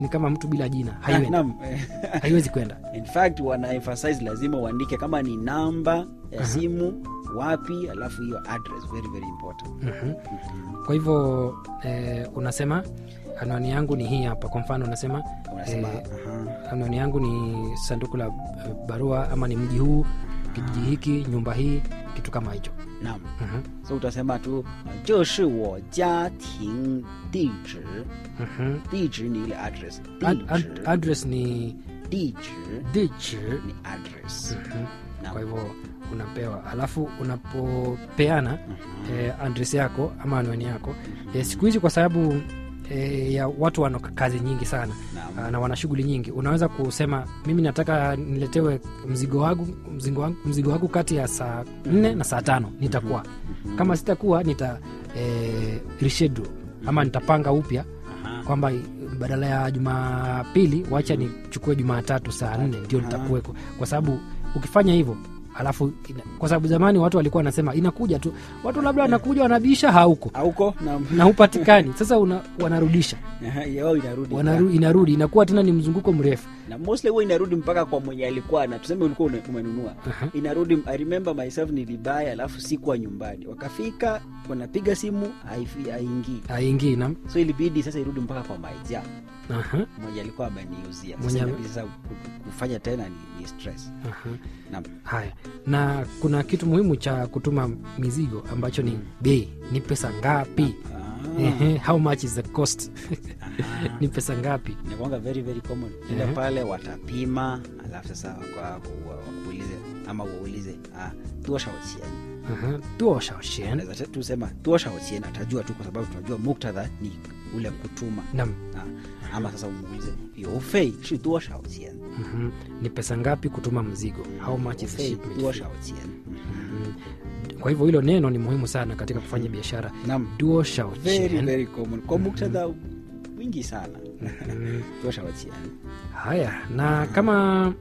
ni kama mtu bila jina Ah, haiwezi, naam. haiwezi kwenda in fact wana emphasize lazima uandike kama ni namba ya simu wapi alafu hiyo address very very important Mhm. kwa hivyo eh, unasema anwani yangu ni hii hapa kwa mfano unasema unasema eh, aha. anwani yangu ni sanduku la eh, barua ama ni mji huu kijiji hiki nyumba hii kitu kama hicho naam Mhm, so utasema tu 这是我家庭地址 mhm. 地址ni ile address Ad, 地 ad, 址 address ni 地址 dich ni address Mhm. Naam. kwa hivyo unapewa alafu unapopeana eh, address yako ama anwani yako eh, siku hizi kwa sababu eh, ya watu wana kazi nyingi sana Naam. ah, na wana shughuli nyingi unaweza kusema mimi nataka niletewe mzigo wangu mzigo wangu, mzigo wangu kati ya saa nne na saa tano nitakuwa kama sitakuwa nita eh, reschedule ama nitapanga upya Aha. kwamba badala ya jumapili wacha nichukue jumatatu saa nne ndio Aha. nitakuweko kwa sababu ukifanya hivyo alafu ina, kwa sababu zamani watu walikuwa wanasema inakuja tu watu labda wanakuja wanabisha hauko auko naam. na hupatikani sasa una, wanarudisha Aha, yao inarudi Wanaru, inarudi inakuwa tena ni mzunguko mrefu na mostly huwa inarudi mpaka kwa mwenye alikuwa na tuseme ulikuwa une- umenunua Aha. inarudi i remember myself nilibaya alafu sikuwa nyumbani wakafika wanapiga simu haifi- haingii aingii na so ilibidi sasa irudi mpaka kwa maija aha, mwenye alikuwa ameniuzia Mwenye sasa ame- inabidi sasa ku- kufanya tena ni, ni stress aha. Naam. haya na kuna kitu muhimu cha kutuma mizigo ambacho ni bei ni pesa ngapi Ah, Ehe, how much is the cost aha. ni pesa ngapi inakuanga very very common ila Ehe. pale watapima alafu sasa kwa- wa- wakuulize ama waulize ah, tuoshao chien Aha, 多少钱 Unaweza tu sema tuoshao chien atajua tu kwa sababu tunajua muktadha ni ule kutuma nam Ah, ama sasa umuulize yofei shi tuoshao chien Mhm. ni pesa ngapi kutuma mzigo how much is the Yofei shipment fee? tuoshao chien Mhm. kwa hivyo hilo neno ni muhimu sana katika kufanya biashara nam duo shao very chen. very common kwa muktadha wingi sana tuoshao chien haya na kama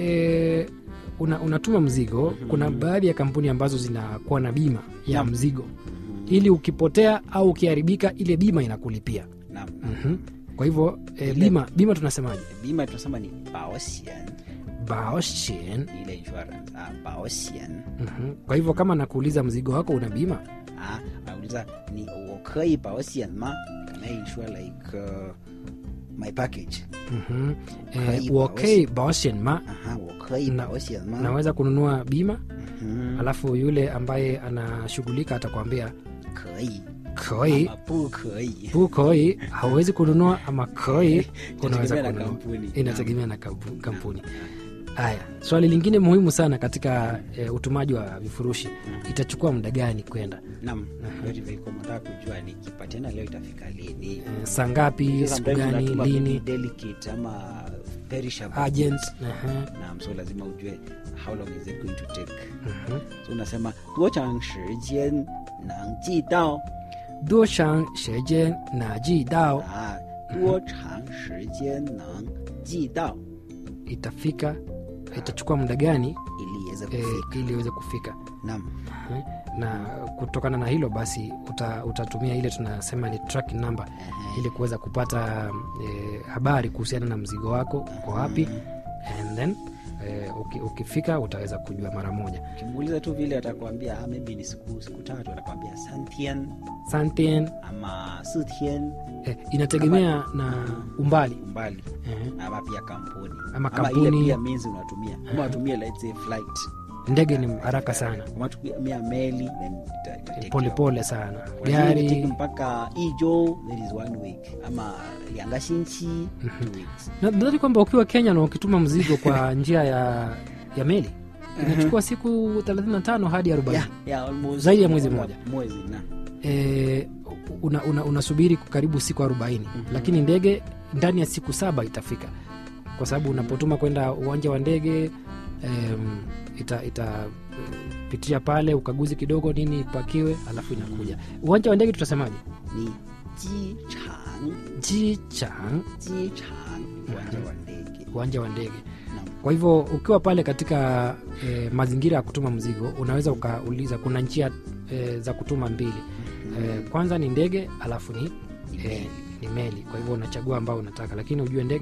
e, una, unatuma mzigo kuna baadhi ya kampuni ambazo zinakuwa na bima ya Naam. mzigo ili ukipotea au ukiharibika ile bima inakulipia nam Mhm. kwa hivyo e, Ile- bima bima tunasemaje bima tunasema ni baosien baoshen ni ile insurance ah, baosien Mhm. kwa hivyo kama nakuuliza mzigo wako una bima ah, anauliza ni 我可以保险吗 can I insure like uh, my package Mhm. Kaiba, Eh, okay baoshen ma aha 我可以 Na- 保险吗 naweza kununua bima Mhm. alafu yule ambaye anashughulika atakwambia 可以 koi ama 不可以 bu koi hauwezi kununua ama koi unaweza Inategemea na kununua kampuni. inategemea na kampu- kampuni haya swali lingine muhimu sana katika e, utumaji wa vifurushi itachukua muda gani kwenda nam very very common nataka kujua nikipatiana leo itafika lini e, saa ngapi siku Sometimes gani unatuma lini maybe delicate ama perishable agent goods. aha, Naam, so lazima ujue how long is it going to take mhm. so unasema 多长时间能寄到 duo shang shejen na ji dao 啊，多长时间能寄到 itafika itachukua muda gani ili iweze e, kufika ili iweze kufika naam Eh, na kutokana na hilo basi uta, utatumia ile tunasema ni tracking number ili kuweza kupata e, habari kuhusiana na mzigo wako uko wapi and then e, uki, ukifika utaweza kujua mara moja ukimuuliza tu vile atakwambia ah, maybe ni siku siku tatu atakwambia santien Santen, ama sitien e, inategemea na umbali umbali eh, ama pia kampuni Ama ile kampuni. pia means unatumia kama unatumia let's say flight ndege ni haraka sana kama unatumia meli then ita- ita take polepole sana Wengine take gari mpaka ijo that is one week ama liangashinchi two weeks nadhani kwamba ukiwa kenya na ukituma mzigo kwa njia ya ya meli inachukua siku 35 hadi 40 yeah, yeah, almost Zaidi ya mwezi mmoja. mwezi na e, una, una, unasubiri karibu siku 40 lakini ndege ndani ya siku saba itafika kwa sababu unapotuma kwenda uwanja wa ndege em, ita, ita eh, pitia pale ukaguzi kidogo nini ipakiwe alafu inakuja uwanja wa ndege tutasemaje ni jichang jichang jichang uwanja wa ndege uwanja wa ndege Naam. kwa hivyo ukiwa pale katika e, mazingira ya kutuma mzigo unaweza ukauliza kuna njia e, za kutuma mbili e, kwanza ni ndege alafu ni, e, ni meli kwa hivyo unachagua ambao unataka lakini ujue ndege